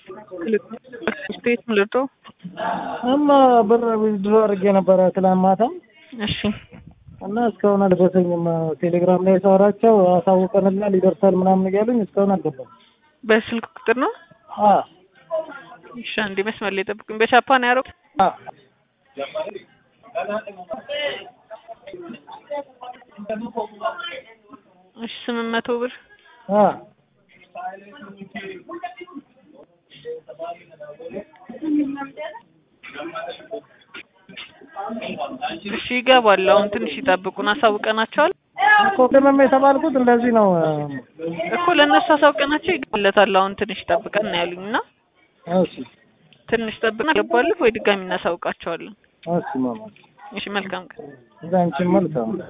ቤት ምልቶ እማ ብር ዊዝድሮ አድርጌ ነበረ ትላንት ማታ እሺ እና እስካሁን አልደረሰኝም። ቴሌግራም ላይ ሳወራቸው አሳውቀንላል ይደርሳል ምናምን እያሉኝ እስካሁን አልገባም። በስልክ ቁጥር ነው። አ እሺ አንዴ መስመር ላይ ጠብቁኝ። በቻፓን ያረው አ እሺ ስምንት መቶ ብር አ እሺ ይገባል። አሁን ትንሽ ይጠብቁን፣ አሳውቀናቸዋል እኮ ቅመም የተባልኩት እንደዚህ ነው። እኮ ለእነሱ አሳውቀናቸው ይገባለታል። አሁን ትንሽ ይጠብቀን ነው ያሉኝ እና እሺ ትንሽ ጠብቀን ገባልህ ወይ ድጋሚ እናሳውቃቸዋለን። እሺ ማማ እሺ መልካም ቀን። እዛ አንቺን መልካም